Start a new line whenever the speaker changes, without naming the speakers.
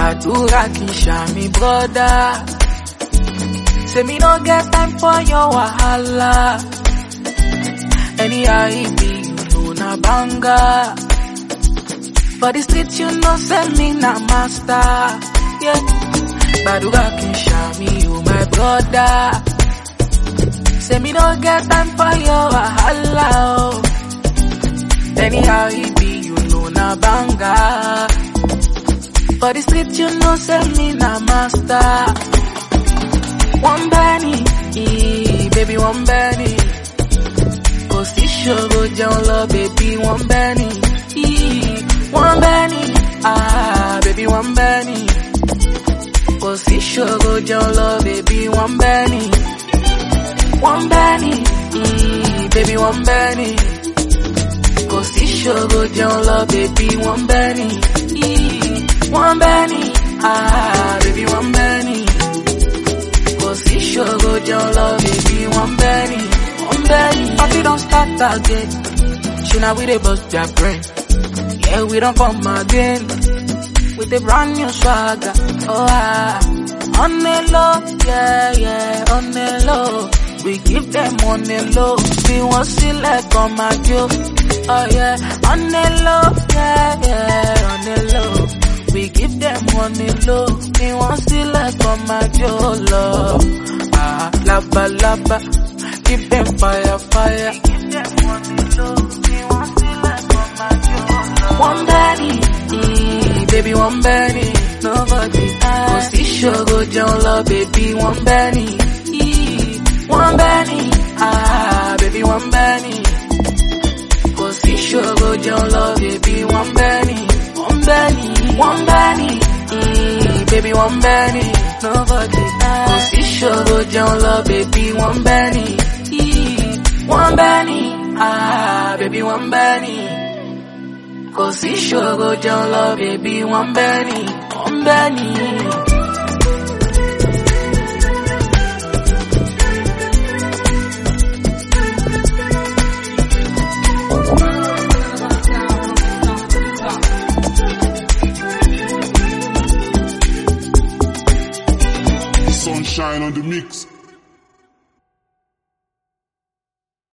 gbàdúrà kì í ṣàmì brọ́dá. Say me no get time for your wahala. Anyhow it be, you know na banga. For the street you know say me na master. Yeah. Gbàdúrà kì í ṣàmì o my brother. Say me no get time for your wahala. Oh. Anyhow it be, you know na banga. For the street you know say me na master. One Benny, eh, baby one Benny. Kò sí ṣòro jẹun lọ, baby one Benny. eh, One Benny, ah, baby one Benny. Kò sí ṣòro jẹun lọ, baby one Benny. One Benny, eh, baby one Benny. Kò sí ṣòro jẹun lọ, baby one Benny. eh, One Benny, ah, baby one Benny. Kò sí ṣòro jẹun lọ, baby one Benny. One Benny. Party don start again. Ṣé na we dey bust their brain? Yeah, we don't come again. With a brand new swagger. Oh ah. On the low, yeah, yeah, on the low. We give them on the low. We want select on my joke. Oh yeah, on the low, yeah, yeah, on the low. We give them on the low. We want select on my joke, love. Ah, lava, lava. Give them fire, fire. We give them on the low. We want select on my joke, love. One Benny, mm, baby, one Benny. Nobody Kò sí ṣòro jẹun lọ, baby, one Benny. eh, One Benny, ah, baby, one Benny. Kò sí ṣòro jẹun lọ, baby, one Benny. One Benny, one Benny, mm, baby, one Benny. Nobody Kò sí ṣòro jẹun lọ, baby, one Benny. eh, One Benny, ah, baby, one Benny. Kò sí ṣòro jẹun lọ, baby, one Benny, one Benny.
Sunshine on the mix.